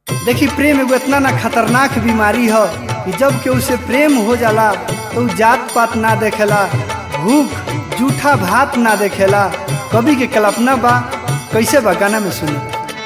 देखी प्रेम एगो इतना ना खतरनाक बीमारी ह कि जब केहू से प्रेम हो जाला तो उ जात पात ना देखेला भूख जूठा भात ना देखेला कवि के कल्पना बा कैसे बा गाना में सुनी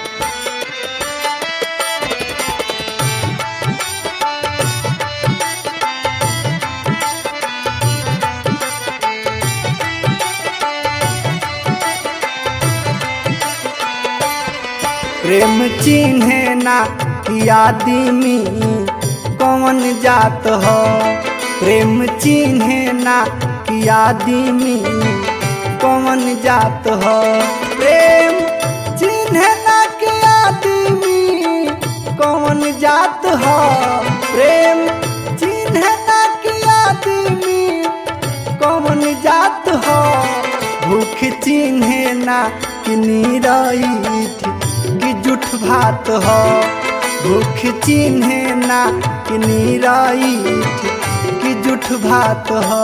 प्रेम चिन्हे ना कि आदमी कौन जात हो प्रेम चिन्हे ना कि आदमी कौन जात हो प्रेम चिन्हे ना कि आदमी कौन जात हो प्रेम चिन्हे ना कि आदमी कौन जात हो भूख चिन्हे ना कि नीरईठ कि जुठ भात हो भूख चिन्हे ना कि नीरईठ कि जुठ भात हो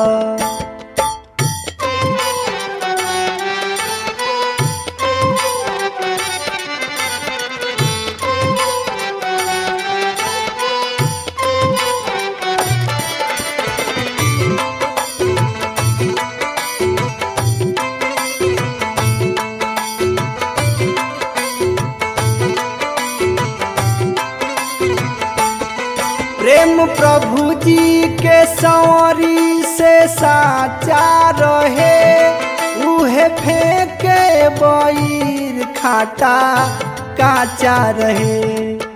प्रेम प्रभु जी के सौरी से साचा रहे उहे फेंके बईर खाटा काचा रहे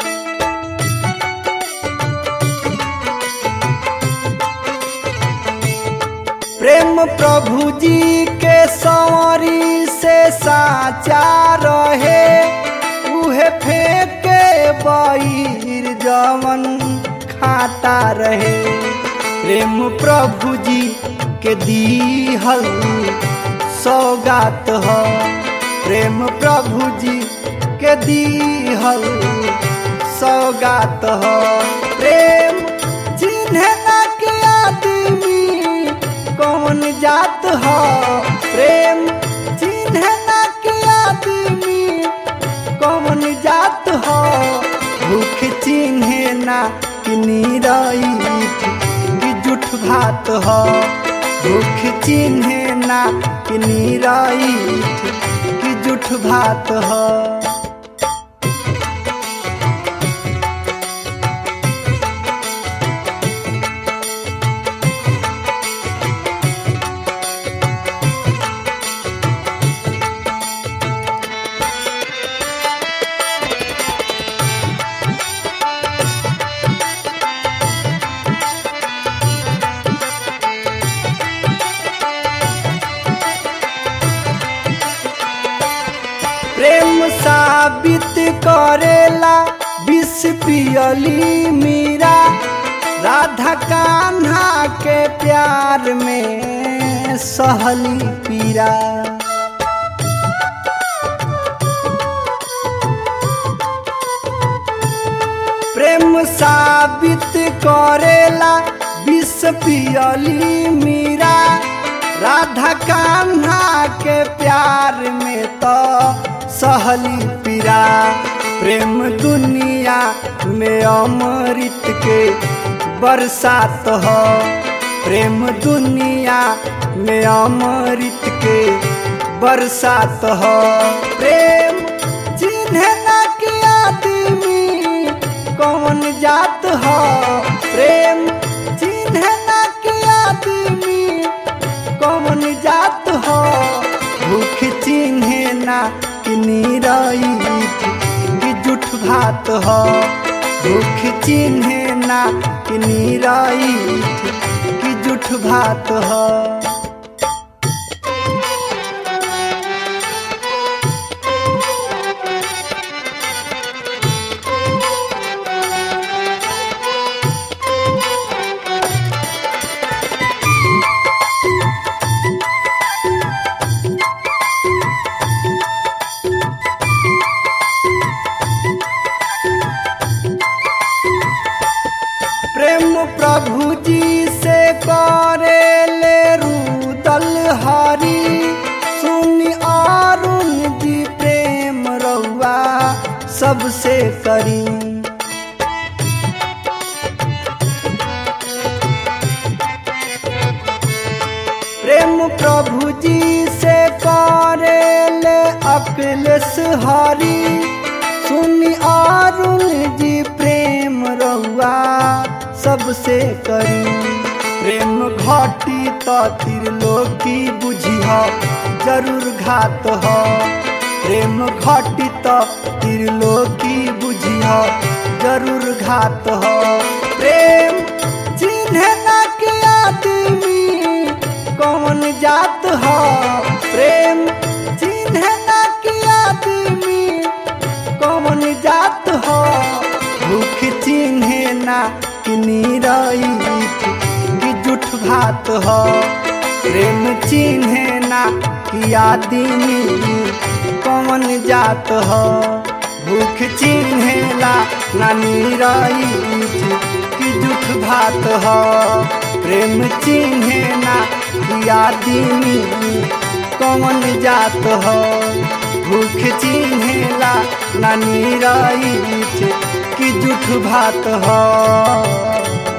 प्रेम प्रभु जी के सौरी से साचा रहे उहे फेंके बईर जवन खाता रहे प्रेम प्रभु जी के दीहल सौगात हो प्रेम प्रभु जी के दीहल सौगात हो प्रेम चिन्हे ना के आदमी कौन जात हो प्रेम चिन्हे ना के आदमी कौन जात हो भूख चिन्हे ना कि नीरईठ कि जुठ भात हो भूख चिन्हे ना कि नीरईठ कि जुठ भात हो प्रेम साबित करेला विष पियली मीरा राधा कान्हा के प्यार में सहली पीरा प्रेम साबित करेला विष पियली मीरा राधा कान्हा के प्यार में तो सहली पीरा प्रेम दुनिया में अमृत के बरसात हो प्रेम दुनिया में अमृत के बरसात हो प्रेम चिन्हे ना के आदमी कौन जात हो प्रेम चिन्हे ना के आदमी कौन जात हो भूख चिन्हे ना कि नीरईठ कि जुठ भात हो भूख चिन्हे ना कि नीरईठ कि जुठ भात हो प्रेम प्रभु जी से करे ले रूदल हरी सुनी अरुण जी प्रेम रउआ सबसे करी प्रभु जी से करेले अखिलेश हरी सुनी अरुण जी प्रेम रहुआ सबसे करी प्रेम घटी तो त्रिलोकी बुझिह जरूर घात ह प्रेम घटी तो त्रिलोकी बुझिह जरूर घात ह प्रेम चिन्ह न के आदमी कौन जात ह प्रेम चिन्ह न के आदमी कौन जात ह भूख चिन्हे ना कि नीरईत कि जुठ भात ह प्रेम चिन्हे ना कि आदमी कौन जात ह भूख चिन्हेला ना नीरईत कि जुठ भात ह प्रेम चिन्हे ना कि आदमी कौन जात ह भूख चिन्हेला ना नीरईत कि जुठ भात ह